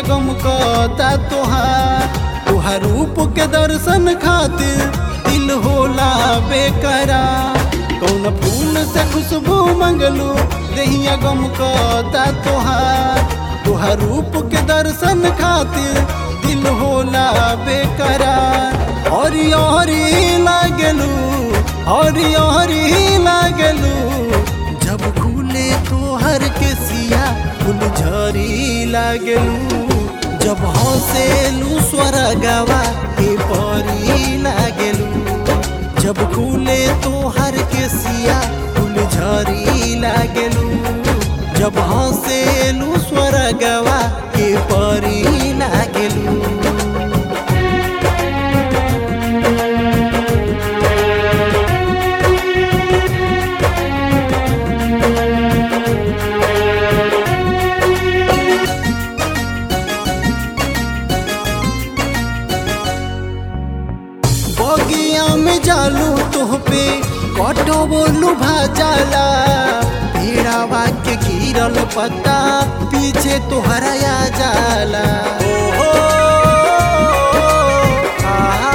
गम कहता तोहार तोहार रूप के दर्शन खातिर दिल होला बेकरार कौन फूल से खुशबू मंगलू दहिया गम कहता तोहार तोहार रूप के दर्शन खातिर दिल होला बेकरार हरी हरी लागलू हरी हरी लागलू जब खुले तोहर के सिया फूल झरी लागलू जब हंसेलू स्वर्गवा के परी लागलू जब खुले तोहर के सिया फूल झरी लागलू जब हंसेलू स्वर्गवा के परी लागलू बगिया में जालू तोह पे कटो बोलू भाजाला भेड़ावा के गिरल पत्ता पीछे तोहरा आ जाला ओ, आहा।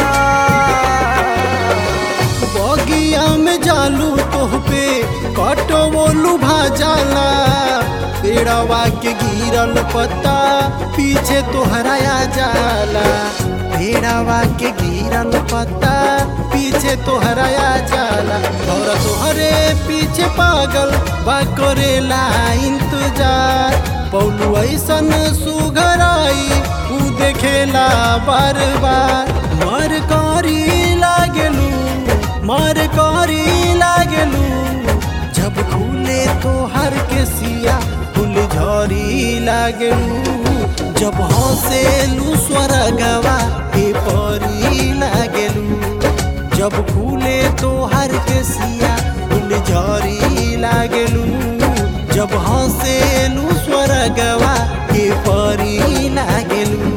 बगिया में जालू तोह पे कटो बोलू भाजाला पेड़वा के गिरल पत्ता पीछे तोहरा आ जाला भेड़ावा के गिरल पत्ता पीछे तोहरा आ जाला और तोहरे पीछे पागल बा करेला इंतजार पौलू ऐसन सुघराई ऊ देखेला बार बार मर करी लागलू मर करी लागलू जब खुले तोहर के सिया फूल झरी लागलू जब हंसेलू स्वर्गवा के परी लागलू जब खुले तोहर के सिया फूल झरी लागलू जब हंसेलू स्वर्गवा के परी लागलू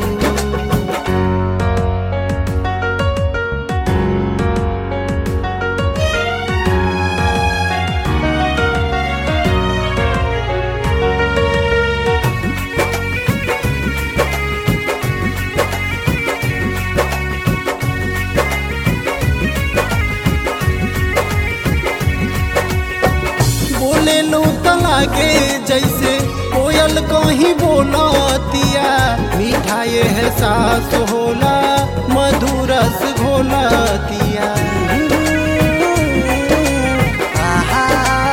बोले लो लागे जैसे कोयल कहीं बोलतिया मिठाई है सास होला मधुरस घोलतिया आहा।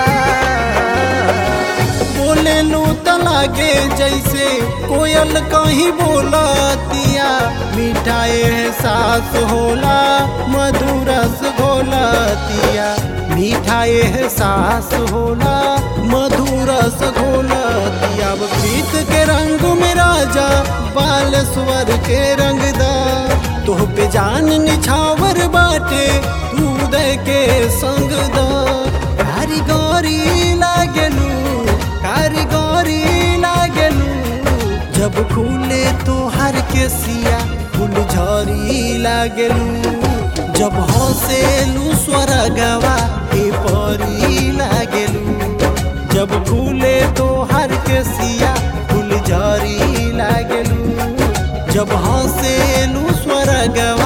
बोले लो लागे जैसे कोयल कहीं बोलतिया मिठाई है सास होला मधुरस घोलतिया मिठाई है सास होला मधुरस घोलतिया अब प्रीत के रंग में राजा बाल स्वर के रंगदा तोह पे जान निछावर बाटे तू दे के संग दा कारीगरी लागलू कारीगरी लागलू जब खुले तोहर के सिया फूल झरी लागलू जब हंसेलू स्वर्गवा के परी लागलू जब खुले तोहर के सिया फूल झरी लागलू जब हंसेलू स्वर्गवा